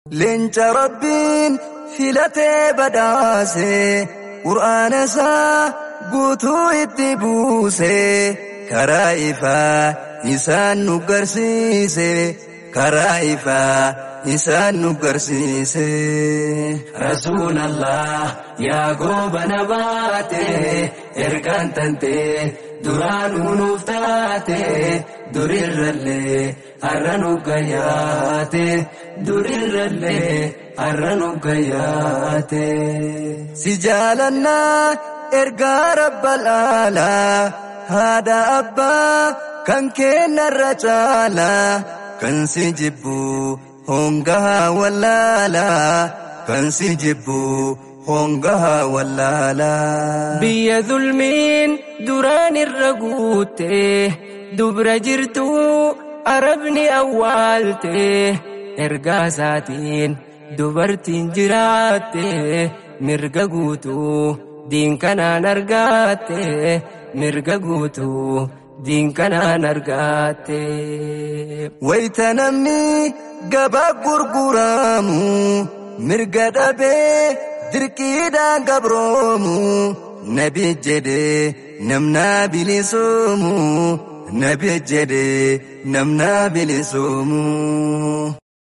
Leenca rabbiin filatee badhaase qur'aana isaa guutuu itti buuse karaa ifaa isaan nu garsiise karaa ifaa isaan nu garsiise. Rasuulallah yaa goobana baate ergaan tante duraanuu nuuf taate durirrallee har'a nu gayyaate durirrallee har'a nu gayyaate. Si jaalannaa ergaa rabbal aalaa haadha abbaa kan kennarra caalaa kan si jibbu hongahaa wallaalaa kan si jibbu hongahaa wallaalaa. Biyya zulmiin duraan irra guutte dubra jirtu arabni awwaalte ergaa isaatiin dubartiin jiraatte mirga guutuu diin kanaan argaatte mirga guutuu diin kanaan argaatte. Wayita namni gabaa gurguraamu mirga dhabee dirqiidhaan gabroomu nabi jedhee namna bilisoomu nabi jedhee namna bilisoomu.